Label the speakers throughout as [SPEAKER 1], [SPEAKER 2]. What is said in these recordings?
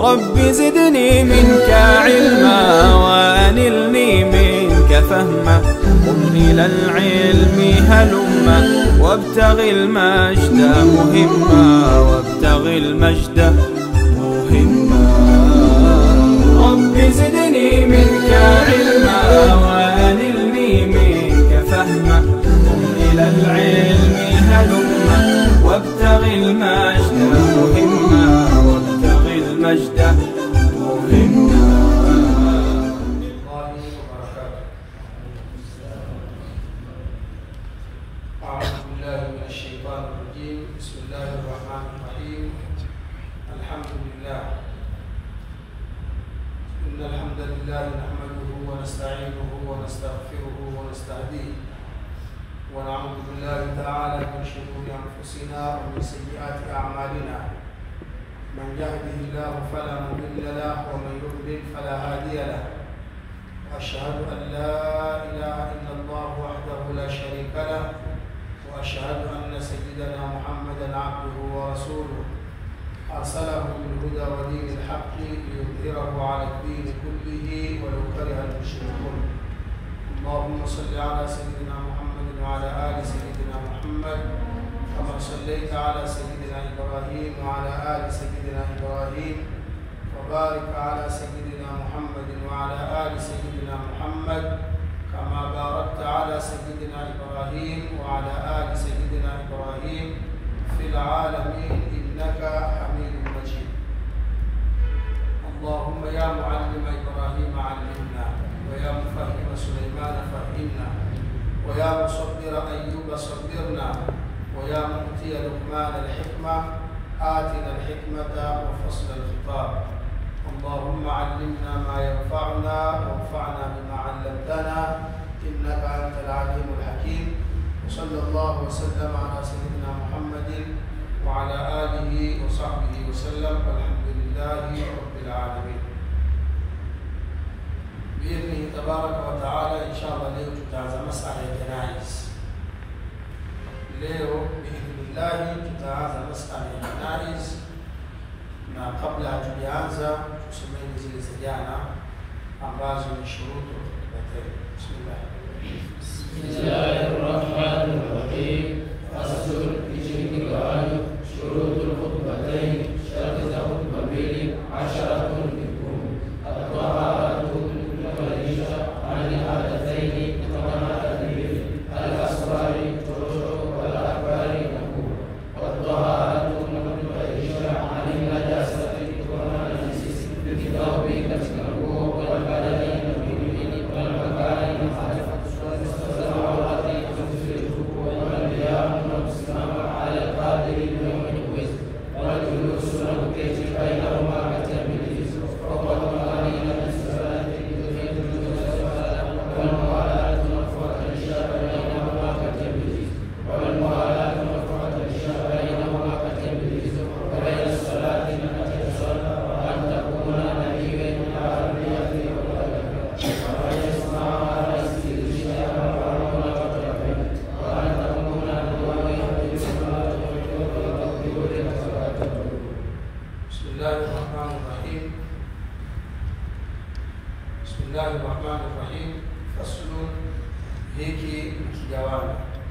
[SPEAKER 1] رب زدني منك علما وأنلني منك فهما قم إلى العلم هلما وابتغ المجد مهما وابتغ المجد مهما رب زدني منك علما وأنلني منك فهما قم إلى العلم هلما وابتغ المجد مهما وابتغ المجد مهما
[SPEAKER 2] الله وبركاته أعوذ بالله من الشيطان الرجيم بسم الله الرحمن الرحيم الحمد لله إن الحمد لله نحمده ونستعينه ونستغفره ونستهديه ونعوذ بالله تعالى من شرور أنفسنا ومن سيئات أعمالنا من يهده الله فلا مضل له ومن يضلل فلا هادي له وأشهد أن لا إله إلا الله وحده لا شريك له وأشهد أن سيدنا محمدا عبده ورسوله أرسله بالهدى ودين الحق ليظهره على الدين كله ولو كره المشركون اللهم صل على سيدنا محمد وعلى آل سيدنا محمد كما صليت على سيدنا إبراهيم وعلى آل سيدنا إبراهيم وبارك على سيدنا محمد وعلى آل سيدنا محمد كما باركت على سيدنا إبراهيم وعلى آل سيدنا إبراهيم في العالمين إنك حميد مجيد اللهم يا معلم إبراهيم علمنا ويا مفهم سليمان فهمنا ويا مصبر أيوب صبرنا ويا مؤتي لقمان الحكمة آتنا الحكمة وفصل الخطاب اللهم علمنا ما ينفعنا وانفعنا بما علمتنا إنك أنت العليم الحكيم وصلى الله وسلم على سيدنا محمد وعلى آله وصحبه وسلم والحمد لله رب العالمين بإذنه تبارك وتعالى إن شاء الله leo tutaanza masala ya janaiz. Leo biidhnillahi tutaanza masala ya janaiz, na kabla hatujaanza tusomeni zile za jana ambazo ni shurutu khutbatain. Bismillah.
[SPEAKER 3] بسم الله الرحمن الرحيم فصل بشرك الغالب شروط الخطبتين شرط خطبة mbili عشرة منكم الطهارة والعشاء عن العادتين كما تدريب الأسرار والشروط والأكبار نقول والطهارة والعشاء عن النجاسة والنجس بالكتاب كالمرفوع والبدن والمكان على القادر يوم الوزن والجلوس والكيف بينهما كالتمييز وقد قرين بالصلاة والموالاة مرفوعة الشاب بينهما كالتمييز والموالاة مرفوعة الشاب بينهما كالتمييز وبين الصلاة التي تصلى وأن تكون نبيا عربية وأن يسمع على استدلال وعلوم وطرفين وأن تكون نبوية
[SPEAKER 2] بسم الله الرحمن الرحيم بسم الله الرحمن الرحيم فصل hiki ni kigawanyo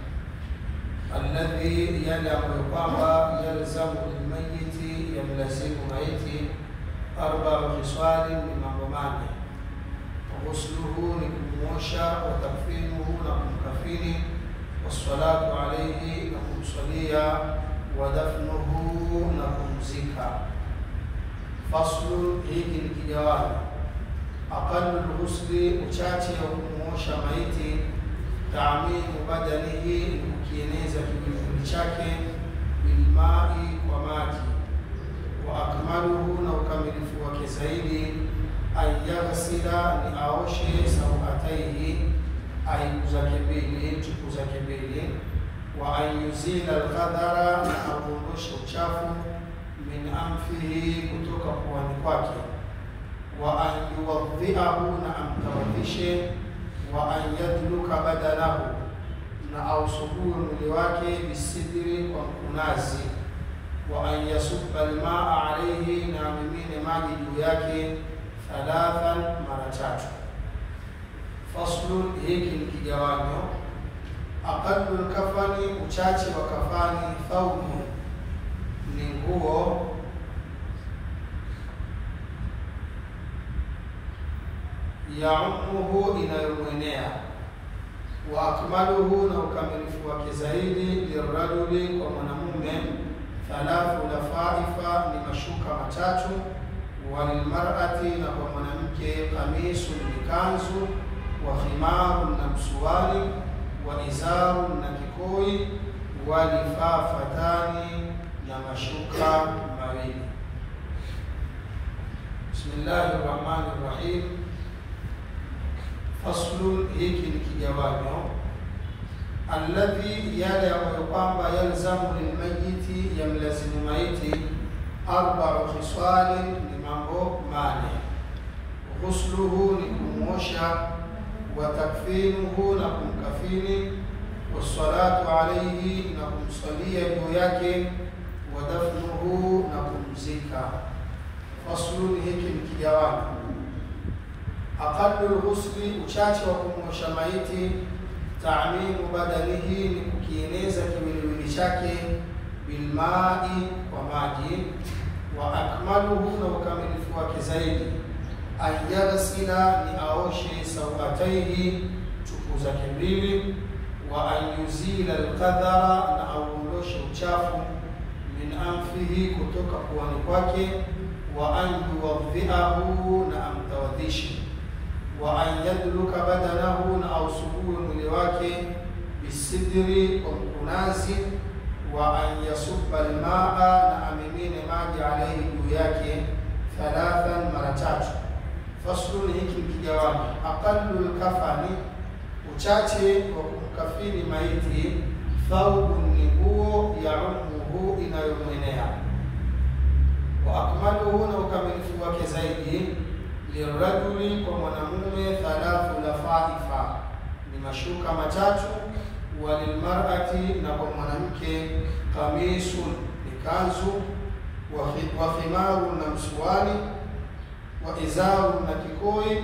[SPEAKER 2] alladhi yale ambayo kwamba yalzamu lilmayiti yamlazimu maiti arbau khiswali ni mambo mane ghusluhu ni kumwosha wa takfinuhu na kumkafini wassalatu alaihi na kumswalia wa dafnuhu na kumzika faslu hiki ni kigawanyo aqalu lghusli uchache wa kumwosha maiti taamimu badanihi ni kukieneza kiwiliwili chake bilmai kwa maji wa akmaluhu na ukamilifu wake zaidi an yaghsila ni aoshe sauataihi aibu zake mbili chuku zake mbili wa an yuzila alqadhara na auondoshe uchafu min amfihi kutoka puani kwake wa an yuwadhiahu na amtawadhishe wa an yadluka badalahu na ausugue mwili wake bisidri kwa mkunazi wa an yasubba almaa alayhi, na amimine maji juu yake thalathan, mara tatu. Faslun, hiki ni kigawanyo. Aqallu lkafani, uchache wa kafani. Thaubu ni nguo yaumuhu, inayomwenea wa akmaluhu, na ukamilifu wake zaidi. Lirajuli, kwa mwanamume. Thalathu lafaifa, ni mashuka matatu. Walilmarati, na kwa mwanamke. Kamisu, ni kanzu. Wa khimaru, na msuwali. Wa izaru, na kikoi. Walifafatani, na mashuka mawili. Bismillahi rahmani rahim. Faslun, hiki ni kigawanyo. Alladhi, yale ambayo kwamba yalzamu lilmayiti, yamlazimu maiti. Arbau khiswalin, ni mambo mane. Ghusluhu, ni kumwosha. Wa takfinuhu, na kumkafini. Wassalatu alayhi, na kumsalia juu yake. Wa dafnuhu, na kumzika. Faslun, hiki ni kigawanyo Aqallu lghusli, uchache wa kumwosha maiti. Taamimu badanihi, ni kukieneza kiwiliwili chake. Bilmai, kwa maji. Wa akmaluhu, na ukamilifu wake zaidi. An yaghsila, ni aoshe. Sauataihi, chuku zake mbili. Wa an yuzila alqadhara, na auondoshe uchafu. Min anfihi, kutoka puani kwake. Wa an yuwadhiahu, na amtawadhishe wa an yadluka badanahu, na ausugue mwili wake. Bisidri, kwa mkunazi. Wa an yasubba almaa, na amimine maji alaihi, juu yake. Thalathan, mara tatu. Faslun, hiki ni kigawanyo. Aqallu lkafani, uchache wa kumkafini maiti. Thaubu, ni nguo. Yaumuhu, inayomwenea. Wa akmaluhu, na ukamilifu wake zaidi lirajuli kwa mwanamume. Thalathu lafaifa, ni mashuka matatu. Walilmarati, na kwa mwanamke. Kamisun, ni kanzu. Wa khimaru, na msuwali. Wa izaru, na kikoi.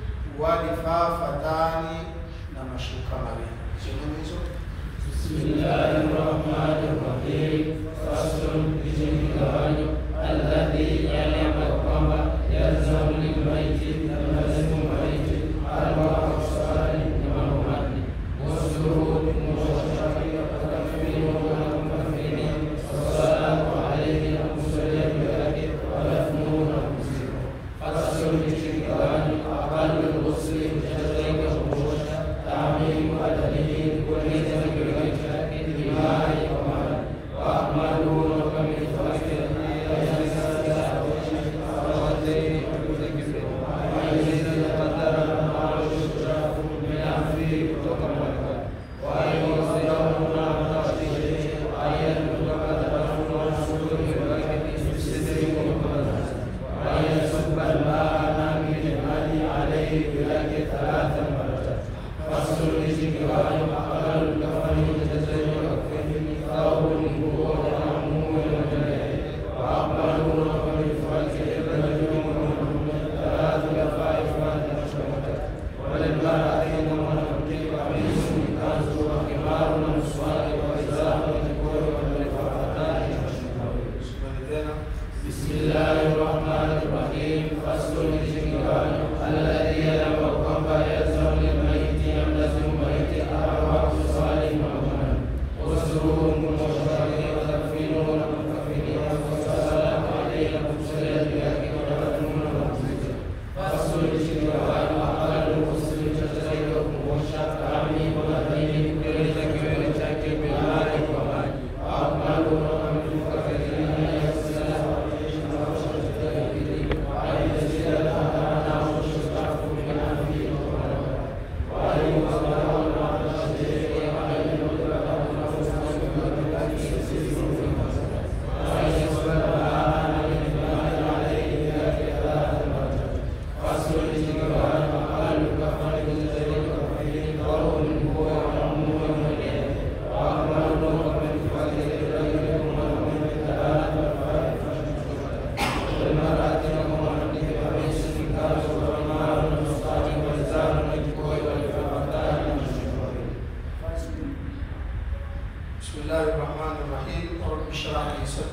[SPEAKER 2] Walifafatani, na mashuka mawili. Sehemu hizo
[SPEAKER 3] Bismillahi rahmani rahim. Faslun, hiki ni kigawanyo. Alladhi, yale ambayo kwamba yalzamu lilmaiti, yamlazimu maiti. Arbau khiswali, ni mambo manne. Ghusluhu, ni kumwosha. Wa takfinuhu, na kumkafini. Wassalatu alayhi, na kumsalia juu yake. Wa dafnuhu, na kumzika. Faslun, hiki ni kigawanyo. Aqallu lghusli, uchache zaidi wa kumwosha. Taamimu badanihi, ni kueneza kiwiliwili chake. Bilmai, kwa maji. Wa akmaluhu, na ukamilifu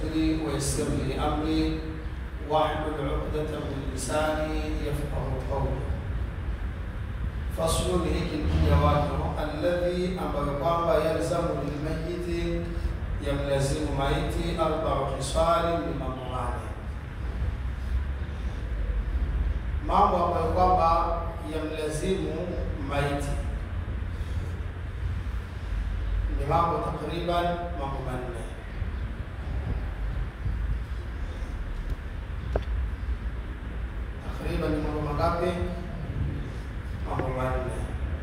[SPEAKER 2] صدري ويسر لي أمري واحلل عقدة من لساني يفقه قولي faslu ni hiki ni kijawazo alladhi ambayo kwamba yalzamu lilmayiti yamlazimu maiti arbau hisali ni mambo mane mambo ambayo kwamba yamlazimu maiti ni mambo takriban mambo manne takriban ni mambo mangapi mambo manne.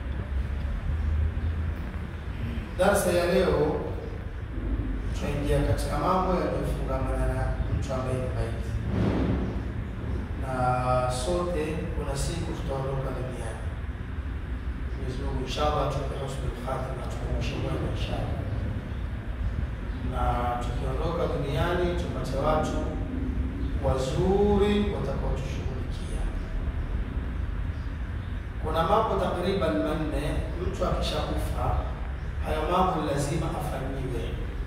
[SPEAKER 2] Darsa ya leo tutaingia katika mambo yanayofungamana na mtu ambaye ni maiti, na sote kuna siku tutaondoka duniani. Mwenyezi Mungu inshallah tupe husnul khatima, tukumushe mwema inshallah, na tukiondoka duniani tupate watu wazuri watakaotushughulikia kuna mambo takriban manne mtu akishakufa hayo mambo lazima afanyiwe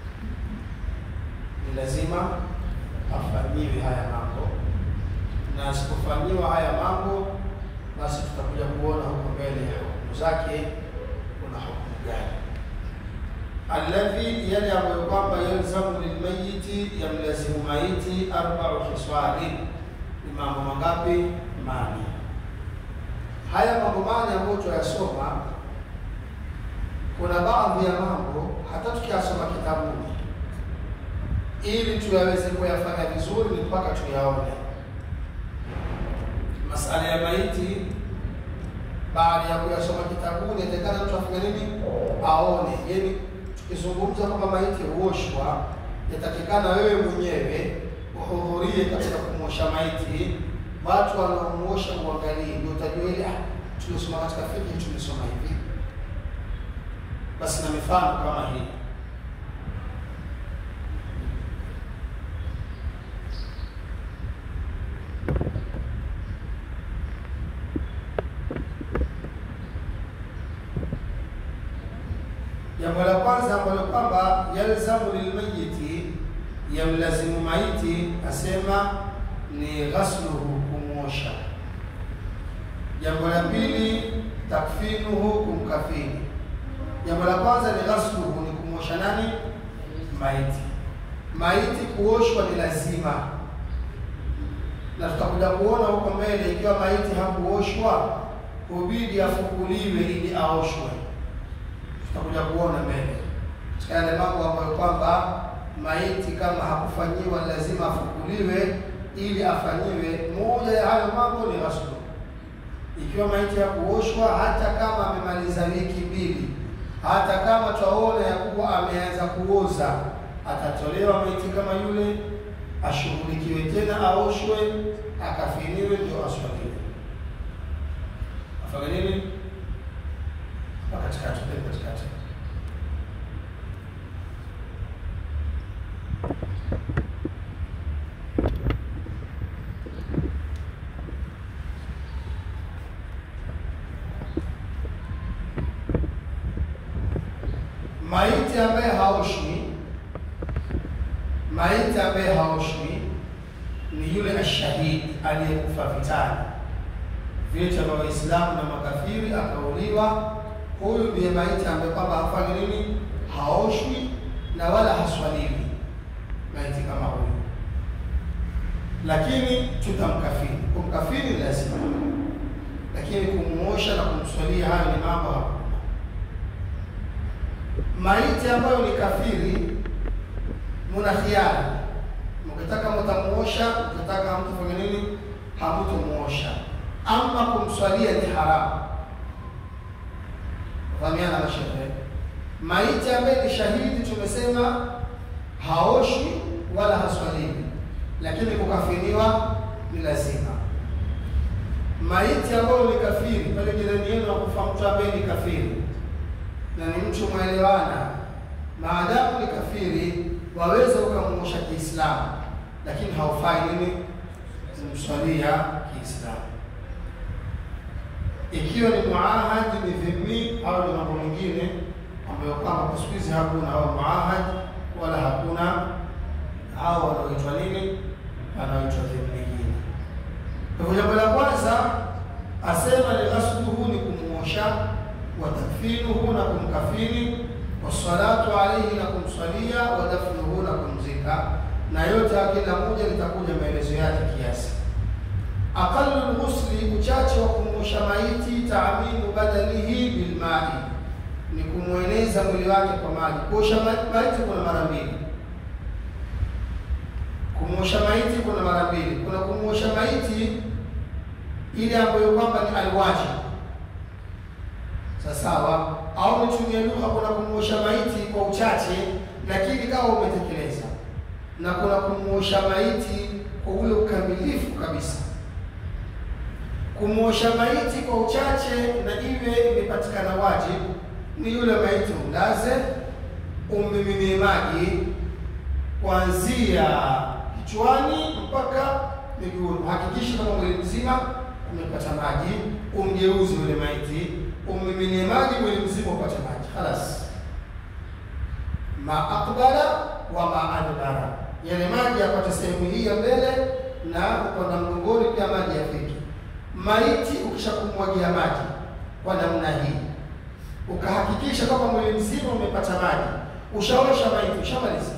[SPEAKER 2] ni lazima afanyiwe haya mambo na asipofanyiwa haya mambo basi tutakuja kuona huko mbele hukumu zake kuna hukumu gani alladhi yale ambayo kwamba yalzamu lilmayiti yamlazimu maiti arbau hiswali ni mambo mangapi mane haya mambo mane ambayo tunayasoma, kuna baadhi ya mambo hata tukiyasoma kitabuni, ili tuyaweze kuyafanya vizuri, ni mpaka tuyaone. Masala ya maiti, baada ya kuyasoma kitabuni, atakana mtu afanye nini? Aone. Yani tukizungumza kwamba maiti huoshwa, yatakikana wewe mwenyewe uhudhurie katika kumwosha maiti watu wanaomuosha uangalie, ndio utajua ile tuliosoma katika fiqh tulisoma hivi. Basi na mifano kama hii Jambo la kwanza ambalo kwamba yalzamu lilmayiti, yamlazimu maiti, asema ni ghasluhu, kumwosha. Jambo la pili takfinuhu, kumkafini. Jambo la kwanza ni ghasluhu, ni kumwosha nani? Maiti. Maiti kuoshwa ni lazima, na tutakuja kuona huko mbele, ikiwa maiti hakuoshwa hubidi afukuliwe ili aoshwe. Tutakuja kuona mbele katika yale mambo ambayo kwamba maiti kama hakufanyiwa lazima afukuliwe ili afanyiwe. Moja ya hayo mambo ni ghuslu. Ikiwa maiti ya kuoshwa, hata kama amemaliza wiki mbili, hata kama twaona ya kuwa ameanza kuoza, atatolewa maiti kama yule, ashughulikiwe tena, aoshwe, akafiniwe, ndio aswaliwe. Afanye nini? Hapa katikati, pale katikati maiti ambaye haoshwi, maiti ambaye haoshwi ni yule ashahidi aliyekufa vitani, vita vya Waislamu na makafiri, akauliwa. Huyu ndiye maiti ambaye kwamba hafanyi nini, haoshwi na wala haswaliwi, maiti kama huyu, lakini tutamkafini. Kumkafini ni lazima, lakini kumuosha na kumswalia, hayo ni mambo hakuna maiti ambayo ni kafiri, muna khiari, mkitaka mtamuosha, mkitaka mtafanya nini, hamutamuosha. Ama kumswalia ni haramu. Fahamiana na shehe. Maiti ambaye ni shahidi, tumesema haoshwi wala haswaliwi, lakini kukafiniwa ni lazima. Maiti ambayo ni kafiri, pale jirani yenu akufa mtu ambaye ni kafiri na ni mtu mwelewana, maadamu ni kafiri, waweza ukamuosha Kiislamu, lakini haufai nini kumswalia Kiislamu. Ikiwa ni muahad, ni dhimmi au ni mambo mengine ambayo kwamba kwa siku hizi hakuna au muahad wala hakuna hao wanaoitwa nini? Wanaoitwa dhimmiyin. Kwa hivyo jambo la kwanza asema ni ghasluhu ni kumuosha, wa takfinuhu na kumkafini, wassalatu alaihi na kumswalia, wa dafnuhu na kumzika, na yote ya kila moja litakuja maelezo yake kiasi. Aqallu lghusli, uchache wa kumuosha maiti, taaminu badanihi bilmai, ni kumweneza mwili wake kwa maji. Kuosha ma- maiti kuna mara mbili. Kumuosha maiti kuna mara mbili. Kuna kumuosha maiti ile ambayo kwamba ni alwaji, sawasawa, au nitumie lugha, kuna kumuosha maiti kwa uchache, lakini kama umetekeleza, na kuna kumuosha maiti kwa ule ukamilifu kabisa. Kumuosha maiti kwa uchache na iwe imepatikana wajibu ni yule maiti umlaze, ummiminie maji kuanzia kichwani mpaka miguuni. Hakikisha kama mwili mzima umepata maji, umgeuze yule maiti, ummiminie maji, mwili mzima upate maji. Khalas, ma aqbala wa ma adbara, yale maji yapate sehemu hii ya mbele na upanda mgongoni pia maji yafike. Maiti ukishakumwagia maji kwa namna hii, ukahakikisha kwamba mwili mzima umepata maji, ushaosha maiti, ushamaliza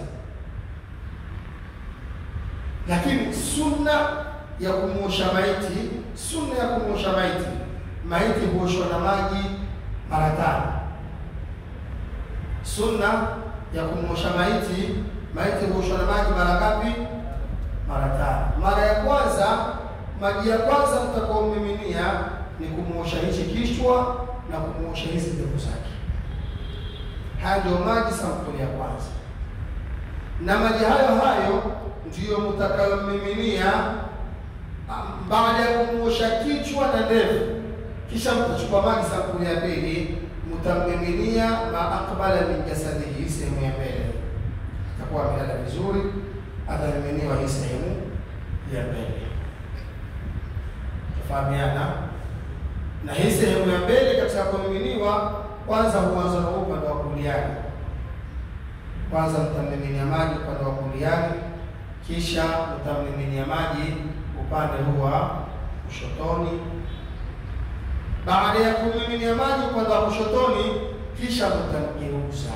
[SPEAKER 2] lakini sunna ya kumuosha maiti, sunna ya kumuosha maiti, maiti huoshwa na maji mara tano. Sunna ya kumuosha maiti, maiti huoshwa na maji mara ngapi? Mara tano. Mara ya kwanza, maji ya kwanza mtakaomiminia ni kumuosha hichi kichwa na kumuosha hizi ndevu zake. Haya ndio maji sampuli ya kwanza, na maji hayo hayo ndiyo mtakayomiminia baada ya kumuosha kichwa na ndevu, kisha mtachukua maji sampuli ya pili, mtammiminia ma aqbala min jasadihi, sehemu ya mbele. Atakuwa amelala vizuri, atamiminiwa hii sehemu ya mbele. Tafahamiana na hii sehemu ya mbele katika kumiminiwa, kwanza huanza na upande wa kuliani. Kwanza mtammiminia maji upande wa kuliani kisha utamiminia maji upande huu wa kushotoni. Baada ya kumiminia maji upande wa kushotoni, kisha mtamgeuza.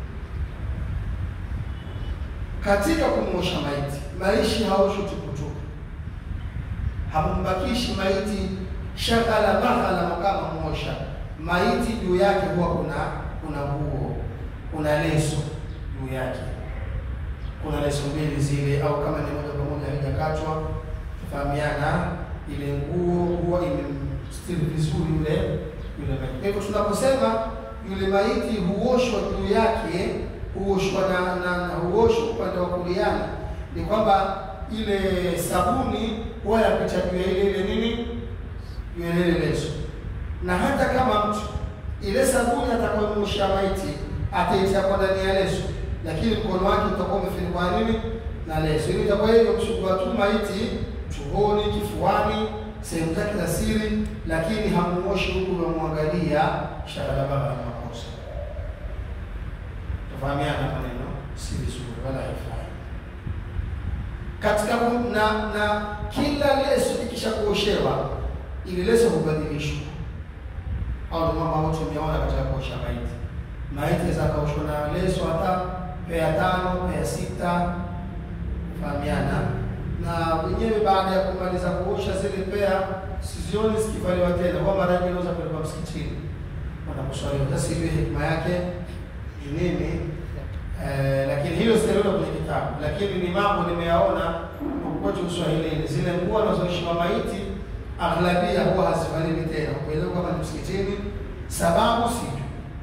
[SPEAKER 2] Katika kumwosha maiti, maishi haoshwi tukutuku, hammbakishi maiti shaghala maghala kama mwosha maiti. Juu yake huwa kuna kuna nguo, kuna leso juu yake kuna leso mbili zile, au kama ni moja kwa moja haijakatwa, tufahamiana, ile nguo huwa imemstiri vizuri yule yule maiti. Kwa hivyo tunaposema yule maiti huoshwa juu yake, huoshwa na, na, na huoshwa upande wa kuliani, ni kwamba ile sabuni huwa yapita juu ya ile ile nini, juu ya ile leso, na hata kama mtu ile sabuni atakayomosha maiti ataitia kwa ndani ya leso lakini mkono wake utakuwa umefunikwa nini na leso. Ili itakuwa hivyo kusugua tu maiti tumboni, kifuani, sehemu zake za siri, lakini hamuoshi huku unamwangalia shaghalabagha na makosa. Tufahamiana maneno si vizuri, wala haifai katika na na kila leso ikisha kuoshewa, ili leso hubadilishwa, au ndio mambo ambayo tumeona katika kuosha maiti. Maiti za kaushwa na leso hata pea tano, pea sita, kufahamiana na wenyewe. Baada ya kumaliza kuosha zile pea, sizioni zikivaliwa tena, kwa mara nyingi naweza kupelekwa msikitini wanakuswaliwa. Sasa hiyo hikma yake ni nini? Eh, lakini hilo siliona kwenye kitabu, lakini ni mambo nimeyaona kwetu Uswahilini. Zile nguo wanazoishiwa maiti aghlabia huwa hazivaliwi tena, kupelekwa kama ni msikitini, sababu sijui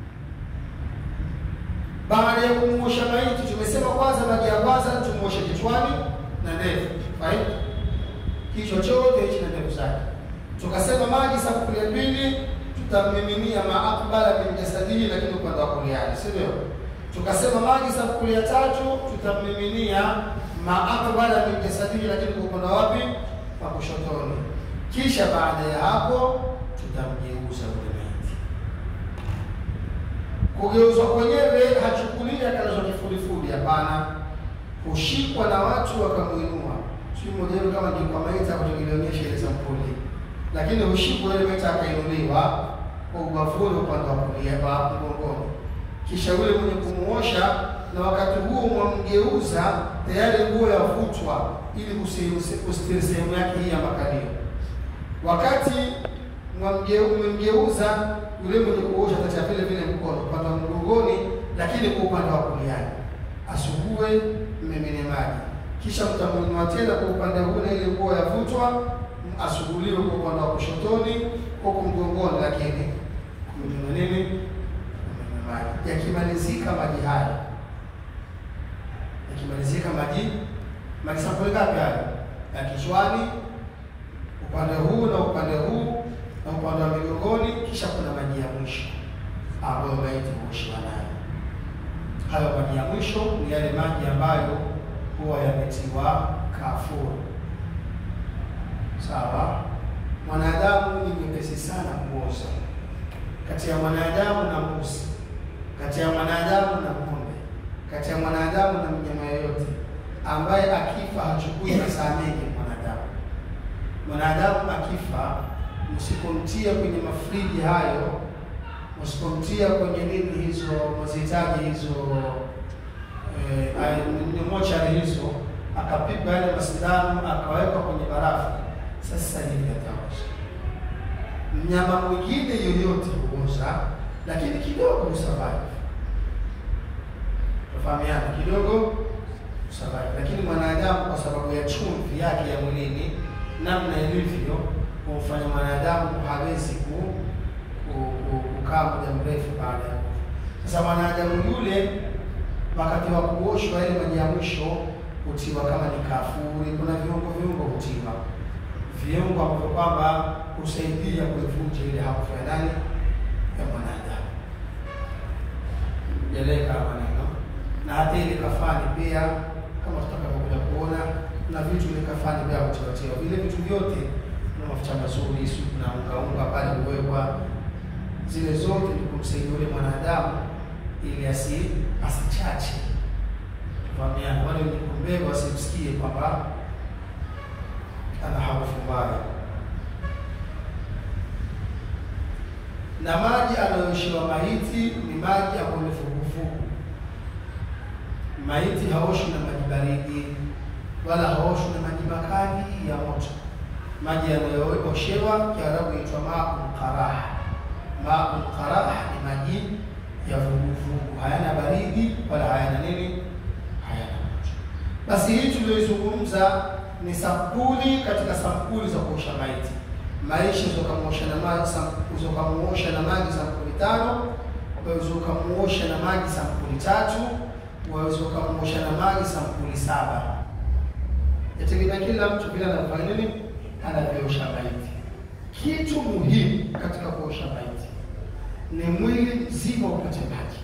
[SPEAKER 2] baada ya kumuosha maiti, tumesema kwanza, maji ya kwanza tumuoshe kichwani na ndevu, right? Kichwa chote hichi na ndevu zake. Tukasema maji sampuli ya pili tutamiminia maakbala min jasadihi, lakini upande wa kuliani, si ndio? Tukasema maji sampuli ya tatu tutamiminia maakbala min jasadihi, lakini kwa upande wapi? Wa kushotoni. Kisha baada ya hapo tutamgeuza ule maiti kugeuzwa kwenyewe hachukulia kalazwa kifudifudi, hapana. hushikwa na watu wakamuinua. Sio mmoja wenu kama ndio kwa maiti hapo tulionyesha ile sampuli, lakini hushikwa ile maiti akainuliwa kwa ubavuni upande wa kulia wa mgongoni, kisha yule mwenye kumuosha, na wakati huo mwamgeuza tayari nguo yavutwa ili kusitiri sehemu yake hii ya makalio. Wakati mmemgeuza yule mwenye kuosha atacha vile vile mkono upande wa mgongoni, lakini kwa upande wa kuliani asugue mmemene maji, kisha mtamuinua tena kwa upande huu na ile nguo yavutwa, asuguliwe kwa upande wa kushotoni huku mgongoni, lakini kumimina nini? Kumimina maji. Yakimalizika maji haya, yakimalizika maji maji sampuli ngapi haya? Ya kichwani, upande huu na upande huu na upande wa migongoni, kisha kuna maji ya mwisho ambayo maiti huoshiwa nayo. Hayo maji ya mwisho ni yale maji ambayo huwa yametiwa kafuru. Sawa, mwanadamu ni mwepesi sana kuoza, kati ya mwanadamu na mbuzi, kati ya mwanadamu na ng'ombe, kati ya mwanadamu na mnyama yoyote ambaye akifa hachukui masaa mengi. Mwanadamu mwanadamu akifa, msipomtia kwenye mafriji hayo msipomtia kwenye nini hizo mazihitaji hizo eh, mochari hizo, akapigwa yale masindano akawekwa kwenye barafu, sasa hivi ataosha. Mnyama mwingine yoyote huoza, lakini kidogo husurvive, tufahamiana, kidogo husurvive, lakini mwanadamu kwa sababu ya chumvi yake ya mwilini, namna ilivyo, humfanya mwanadamu hawezi ku kukaa muda mrefu baada ya kufa. Sasa mwanadamu yule wakati wa kuoshwa ile maji ya mwisho hutiwa kama ni kafuri, kuna viungo viungo hutiwa viungo ambavyo kwamba husaidia kuivunja ile harufu ya nani ya mwanadamu. Jeleka maneno na hata ile kafani pia, kama tutakavyokuja kuona, na vitu ile kafani pia hutiwatiwa vile vitu vyote, na mafuta mazuri, supu na unga unga pale huwekwa zile zote ni kumsaidia yule mwanadamu ili asi asichache. Tufahamiana, wale wenye kumbeba wasimsikie kwamba ana harufu mbaya. Na maji anayooshiwa maiti ni maji ambayo ni vuguvugu. Maiti haoshwi na maji baridi wala haoshwi na maji makali ya moto. Maji yanayooshewa Kiarabu yaitwa maul qaraha maul qarah ni maji ya vuguvugu, hayana baridi wala hayana nini, hayana moto. Basi hii tuliyoizungumza ni sampuli katika sampuli za kuosha maiti. Maisha ukamuosha na maji, ukamuosha na maji sampuli tano, waweza ukamuosha na maji sampuli tatu, waweza ukamuosha na maji sampuli saba. Yategemea kila mtu vile anafanya nini, anavyoosha maiti. Kitu muhimu katika kuosha maiti ni mwili mzima upate maji,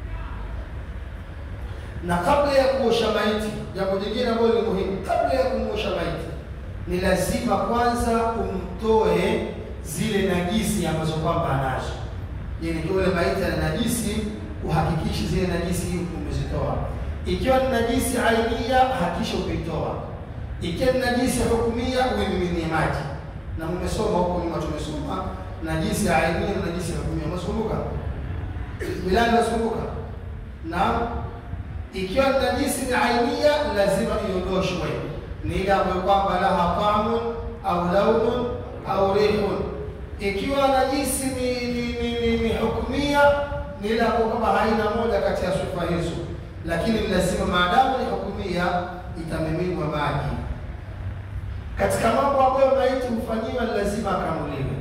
[SPEAKER 2] na kabla ya kuosha maiti, jambo jingine ambalo ni muhimu, kabla ya kumuosha maiti ni lazima kwanza umtoe zile najisi ambazo kwamba anazo. Yani ikiwa ile maiti ana najisi, uhakikishe zile najisi umezitoa. Ikiwa ni najisi ainia, hakikisha umeitoa. Ikiwa ni najisi hukumia, uimiminie maji na mmesoma huko nyuma, tumesoma najisi ya ainia na najisi ya hukumia. Mnakumbuka bilani, nakumbuka na ikiwa najisi ni ainia, lazima iondoshwe, ni ile ambayo kwamba laha tamun au launun au rihun. Ikiwa najisi ni ni, ni, ni, ni hukumia, ni ile ambayo kwamba haina moja kati ya sifa hizo, lakini lazima maadamu ni hukumia, itamiminwa maji katika mambo ambayo maiti hufanyiwa ni lazima akamuliwe.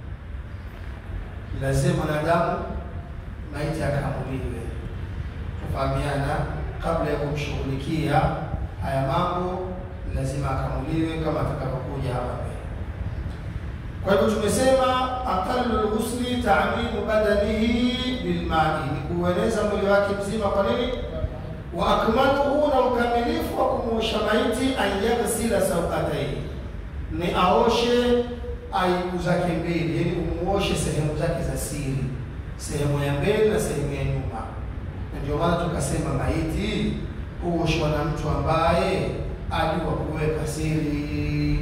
[SPEAKER 2] Lazima mwanadamu maiti akamuliwe, tufahamiana. Kabla ya kumshughulikia haya mambo, lazima akamuliwe kama atakavyokuja hapa mbele. Kwa hivyo tumesema aqallu lghusli ta'mimu badanihi bilmai, ni kuueneza mwili wake mzima. Kwa nini? wa akmaluhu, na ukamilifu wa kumuosha maiti, an yaghsila sauataihi ni aoshe aibu zake mbili, yaani umuoshe sehemu zake za siri, sehemu ya mbele na sehemu ya nyuma. Na ndio maana tukasema maiti huoshwa na mtu ambaye ajua kuweka siri.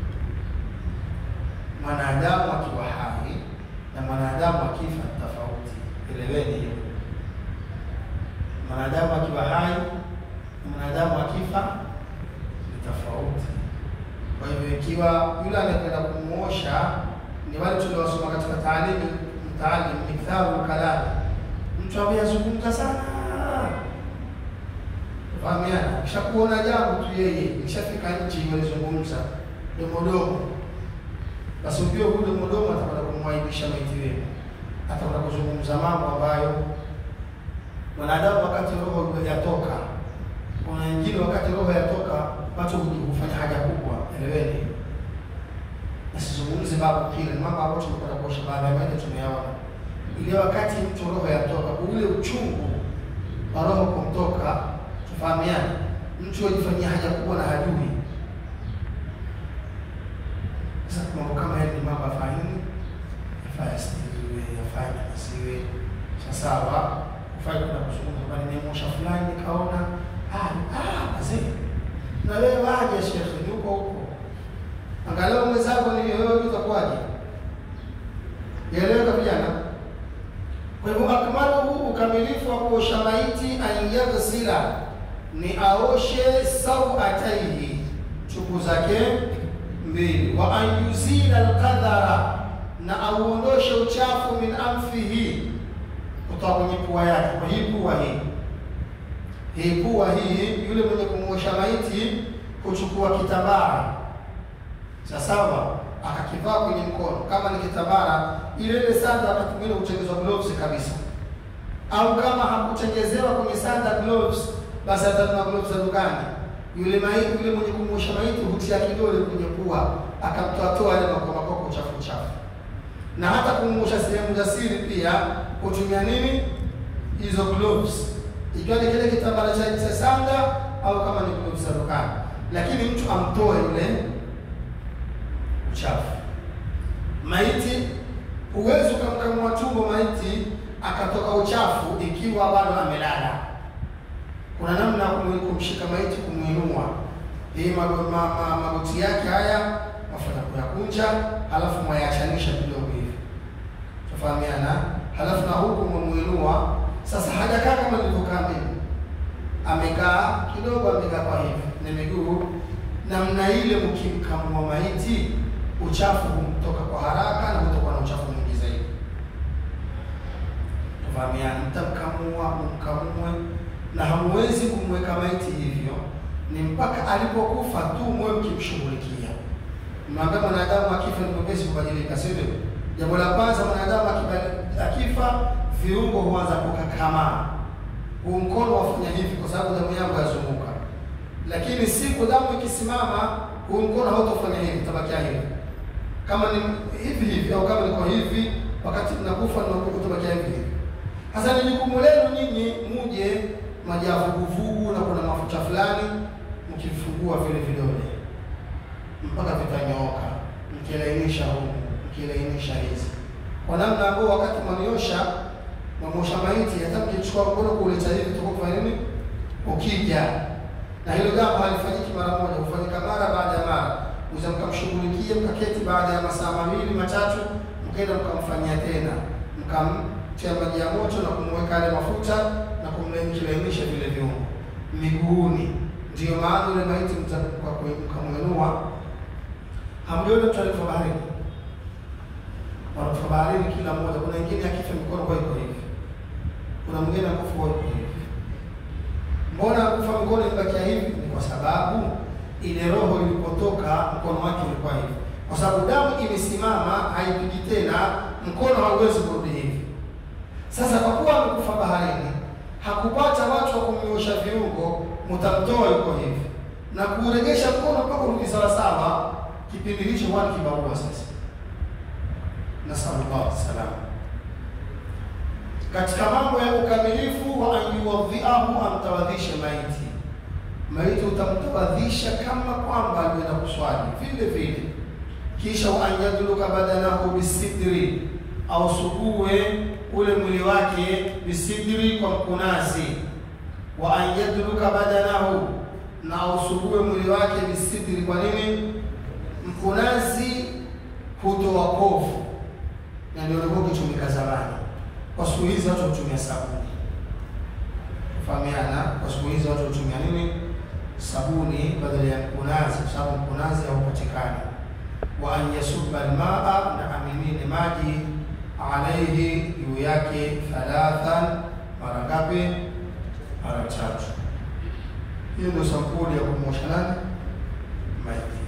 [SPEAKER 2] Mwanadamu akiwa hai na mwanadamu akifa ni tofauti, eleweni hiyo. Mwanadamu akiwa hai na mwanadamu akifa ni tofauti. Kwa hivyo ikiwa yule anayekwenda kumuosha ni wale tuliosoma katika taalimu mtaalim miktharu kalami, mtu ambaye azungumza sana, fahamiana, kisha kuona jambo tu yeye ishafika nchi walizungumza domodomo, basi ujue huyu domodomo atakwenda kumwaibisha maiti wenu, atakwenda kuzungumza mambo ambayo mwanadamu wakati roho yatoka, kuna wengine wakati roho yatoka watu hufanya haja kubwa, eleweni. Nasizungumzi babu kile mambo ambayo tumekwenda kuosha baada ya maji tumeyaona, ile wakati mtu roho yatoka, ule uchungu wa roho kumtoka, tufahamiane, mtu ajifanyia haja kubwa na hajui. Sasa mambo kama haya ni mambo afahimu, yafaa yasitiriwe, yafaa yanasiwe sawasawa ufai kwenda kuzungumza kwani nimemosha fulani nikaona wazee na wewe waje shekhe, ni huko huko, angalau mwenzako ni wewe, utakuwaje? Yaeleweka vijana? Kwa hivyo akmaluhu, ukamilifu wa kuosha maiti, an yaghsila, ni aoshe sauataihi, chuku zake mbili, wa an yuzila alqadhara, na auondoshe uchafu min anfihi kutoka kwenye pua yake. Kwa hii pua hii hii pua hii, yule mwenye kumuosha maiti kuchukua kitambara sawasawa, akakivaa kwenye mkono, kama ni kitambara, ile ile sanda wakati mwingine hutengenezwa gloves kabisa, au kama hakutengezewa kwenye sanda gloves, basi atanunua gloves za dukani. Yule maiti, yule mwenye kumuosha maiti hutia kidole kwenye pua, akamtoatoa yale makomakoko uchafu uchafu na hata kumuosha sehemu za siri pia hutumia nini? Hizo gloves, ikiwa ni kile kitambara cha sanda au kama ni gloves za dukani, lakini mtu amtoe yule uchafu. Maiti huwezi ukamkamua tumbo maiti akatoka uchafu ikiwa bado amelala. Kuna namna ya kumshika maiti, kumwinua hii magoti yake haya mafanya kuyakunja, halafu mwayachanisha kidogo hivi, tufahamiana. Halafu na huku mwemuinua sasa, hajakaa kama nilivyokaa mimi, amekaa kidogo, amekaa kwa hivi na miguu namna ile. Mkimkamua maiti, uchafu humtoka kwa haraka na hutoka na uchafu mwingi zaidi, tufahamiana. Mtamkamua, mkamue, na hamwezi kumweka maiti hivyo, ni mpaka alipokufa tu mwe mkimshughulikia Mnaambia mwanadamu akifa ni mwepesi kubadilika, si ndio? Jambo la kwanza, mwanadamu akifa viungo huanza kukakamaa. Huu mkono wafanya hivi kwa sababu damu yangu yazunguka, lakini siku damu ikisimama, huu mkono hautofanya hivi, utabakia hivi. Kama ni hivi hivi au kama niko hivi, wakati mnakufa utabakia hivi hivi. Sasa ni jukumu lenu nyinyi muje maji ya vuguvugu na kuna mafuta fulani, mkifungua vile vidole mpaka vitanyooka, mkilainisha huku, mkilainisha hizi kwa namna ambayo wakati mwaniosha mwamosha maiti, hata mkichukua mkono kuleta hivi tuko kufanya nini, ukija na hilo jambo halifanyiki mara moja, hufanyika mara baada ya mara. Uza mkamshughulikie, mkaketi, baada ya masaa mawili matatu, mkaenda mkamfanyia tena, mkamtia maji ya moto na kumweka yale mafuta na kumkilainisha vile viungo miguuni. Ndiyo maana ule maiti mkamwinua Hamjoni mtu alikufa baharini, wanakufa baharini kila mmoja. Kuna wengine akifa mikono kwa iko hivi, kuna mwingine akufa kwa iko hivi. Mbona akufa mikono imebakia hivi? Ni kwa sababu ile roho ilipotoka mkono wake ulikuwa hivi, kwa sababu damu imesimama, haipigi tena, mkono hauwezi kurudi hivi. Sasa kwa kuwa amekufa baharini, hakupata watu wa kumnyosha viungo, mtamtoa yuko hivi na kuuregesha mkono mpaka urudi sawasawa kipindi hicho watu kibarua sasa, nasallallahu salama. Katika mambo ya ukamilifu wa anyuwadhiahu, amtawadhishe maiti. Maiti utamtawadhisha kama kwamba alienda kuswali vile vile, kisha wa anyadluka badanahu bisidri, au sugue ule mwili wake bisidri, kwa mkunazi. wa an yadruka badanahu, na ausugue mwili wake bisidri. Kwa nini? Mkunazi hutoa kovu, na ndio ulikuwa ukitumika zamani. Kwa siku hizi watu hutumia sabuni, fahamiana. Kwa siku hizi watu hutumia nini? Sabuni badala ya mkunazi, kwa sababu mkunazi haupatikani. Wa an yasubba almaa, na amimine maji alaihi, juu yake thalathan, mara ngapi? Mara tatu. Hiyo ndio sampuli ya kumwosha nani? Maiti.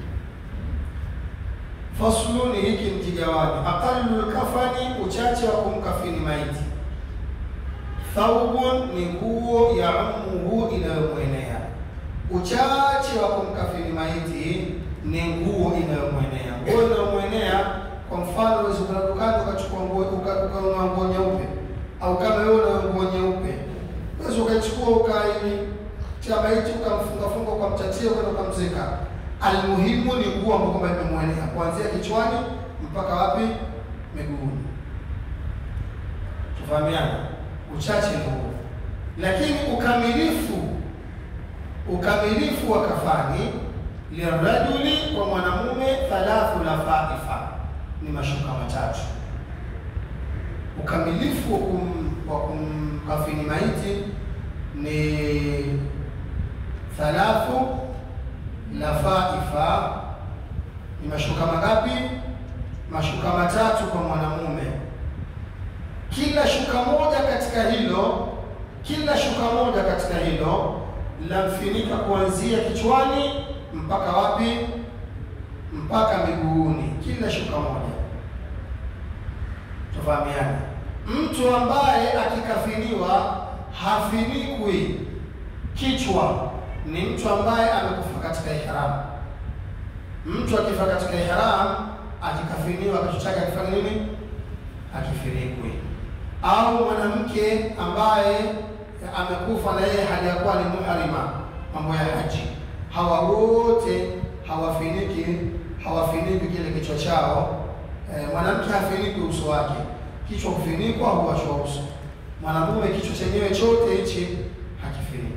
[SPEAKER 2] Fasluni, hiki ni kigawanyo. Aqallu lkafani, uchache wa kumkafini maiti. Thawbun, ni nguo ya umuhu, inayomwenea. Uchache wa kumkafini maiti ni nguo inayomwenea. Nguo inayomwenea, kwa mfano, unaweza kwenda dukani ukachukua nguo ukanunua nguo nyeupe, au kama wewe una nguo nyeupe, unaweza ukaichukua ukaitia maiti ukamfungafunga kwa mtatio kwenda ukamzika. Almuhimu ni nguo ambayo kwamba imemwenea kuanzia kichwani mpaka wapi? Miguuni. Tufahamiana, uchache ni huo, lakini ukamilifu, ukamilifu wa kafani lirajuli, kwa mwanamume, thalathu lafaifa, ni mashuka matatu. Ukamilifu wa kum, wa kumkafini maiti ni thalathu lafaifa ni mashuka mangapi? Mashuka matatu kwa mwanamume. Kila shuka moja katika hilo, kila shuka moja katika hilo lamfinika kuanzia kichwani mpaka wapi? Mpaka miguuni, kila shuka moja. Tufahamiane, mtu ambaye akikafiniwa hafinikwi kichwa ni mtu ambaye amekufa katika ihram. Mtu akifa katika ihram akikafiniwa, kichwa chake akifanya nini? Akifinikwe. Au mwanamke ambaye amekufa na yeye hali ya kuwa ni muhrima, mambo ya haji, hawa wote hawafiniki, hawafiniki kile kichwa chao. E, mwanamke hafiniki uso wake, kichwa kufinikwa huwashwa uso. Mwanamume kichwa chenyewe chote hichi hakifinikwi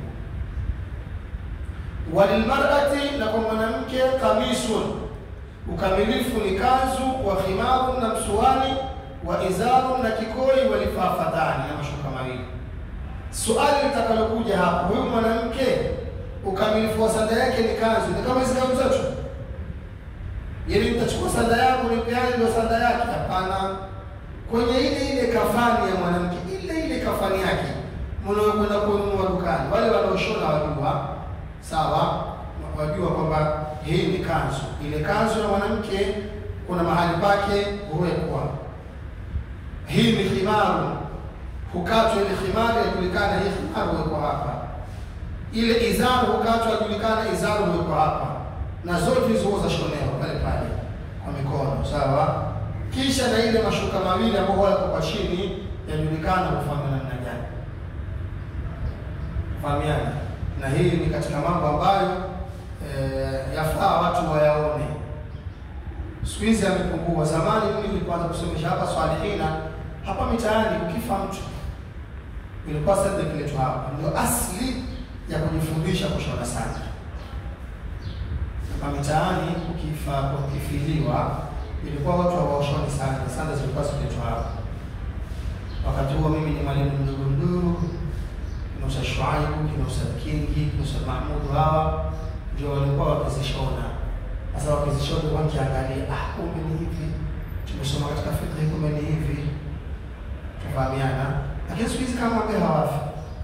[SPEAKER 2] walilmarati na kwa mwanamke kamisun, ukamilifu ni kanzu, wa khimaru na msuani, wa izaru na kikoi, walifafatani na mashuka mawili. Suali litakalokuja hapo, huyu mwanamke ukamilifu wa sanda yake ni kanzu, ni kama hizi kanzu zetu, yaani nitachukua sanda yangu nipeane ndio sanda yake? Hapana, kwenye ile ile kafani ya mwanamke, ile ile kafani yake mnaokwenda kununua dukani, wale wanaoshona wajua Sawa, wajua kwamba hii ni kanzu. Ile kanzu ya mwanamke kuna mahali pake huwekwa. Hii ni khimaru, hukatwa ile khimaru, yajulikana hii khimaru huwekwa hapa. Ile izaru hukatwa, yajulikana izaru huwekwa hapa, na zote hizo huwa zashonewa pale pale kwa mikono. Sawa, kisha na ile mashuka mawili ambayo wako kwa chini, yajulikana hufanya namna gani. Fahamiana na hii ni katika mambo ambayo e, yafaa watu wayaone. Siku hizi yamepungua. Zamani mimi nilipoanza kusomesha hapa Swalihina, hapa mitaani, ukifa mtu ilikuwa sanda ikiletwa hapa, ndio asili ya kujifundisha kushona sanda. Hapa mitaani ukifa, ukifiliwa, ilikuwa watu hawashoni sanda, sanda zilikuwa zikiletwa hapa. Wakati huo mimi ni mwalimu mdogo mdogo kina Ustadh Shuaibu, kina Ustadh Kingi, kina Ustadh Mahmud, hawa ndio walikuwa wakizishona. Sasa wakizishona wakiangalia, ah, kumbe ni hivi, tumesoma katika fikra, kumbe ni hivi, tufahamiana. Lakini siku hizi kama wambee hawafi,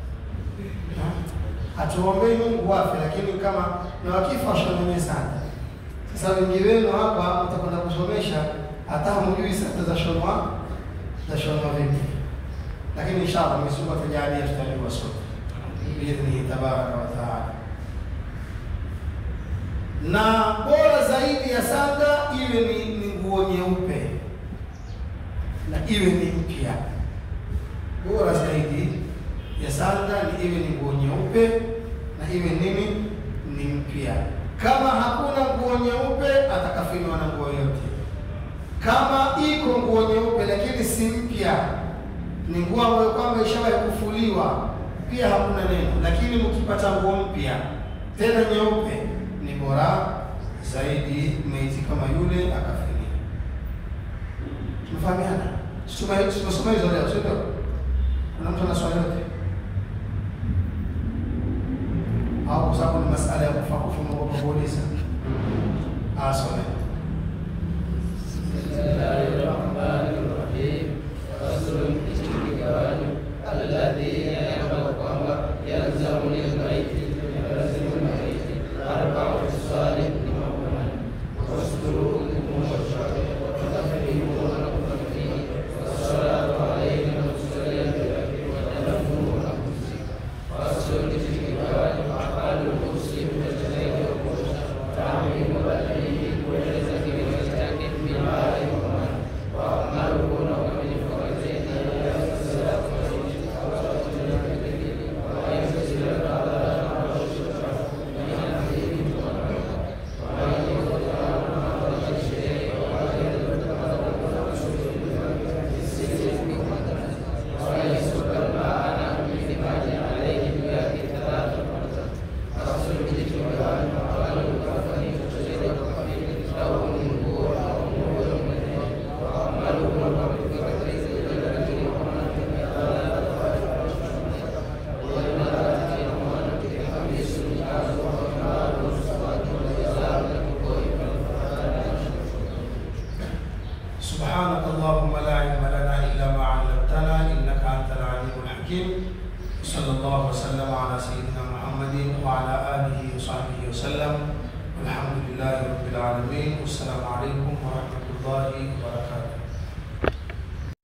[SPEAKER 2] hatuombei Mungu wafe, lakini kama na wakifa washonenye sana. Sasa wengi wenu hapa mtakwenda kusomesha, hata hamjui sasa za shonwa za shonwa vipi, lakini inshallah Mwenyezi Mungu atajalia tutajua sote biidhnihi tabaraka wa taala. Na bora zaidi ya sanda iwe ni, ni nguo nyeupe na iwe ni mpya. Bora zaidi ya sanda ni iwe ni nguo nyeupe na iwe nini, ni mpya. Kama hakuna nguo nyeupe, atakafiniwa na nguo yote. Kama iko nguo nyeupe lakini si mpya, ni nguo ambayo kwamba ishawahi kufuliwa pia hakuna neno, lakini mkipata nguo mpya tena nyeupe ni bora zaidi maiti kama yule akafiria. Tumefahamiana? Tusome- Tumesoma hizo leo, sio ndio? Kuna mtu ana swali yote au kwa sababu ni masala ya kufa kufuma kwa kuuliza? Asome.
[SPEAKER 3] Bismillahirrahmanirrahim. Faslun istiqalu alladhi ya'lamu kwamba yalzamu lilmaiti yalzamu lilmaiti arba'u salih lima huwa wasduru lilmushaffa wa tadfiru wa tadfiru wassalatu alayhi wa sallam wa tadfiru wa faslun istiqalu aqalu muslim wa tadfiru تعميم بدنه وجلس في مسجد بالماء والماء وأعماله نوع من فرجين الصلاة ويغسل الأعضاء من الحديد ويسكب الماء من دماغ عليه بيد ثلاث مرات أصل الاجتماع وقال الكفن يفسد له النور أو نور منه وعمله بفكرة الذي
[SPEAKER 2] سبحانك اللهم لا علم لنا الا ما علمتنا انك انت العليم الحكيم صلى الله وسلم على سيدنا محمد وعلى اله وصحبه وسلم والحمد لله رب العالمين والسلام عليكم ورحمه الله وبركاته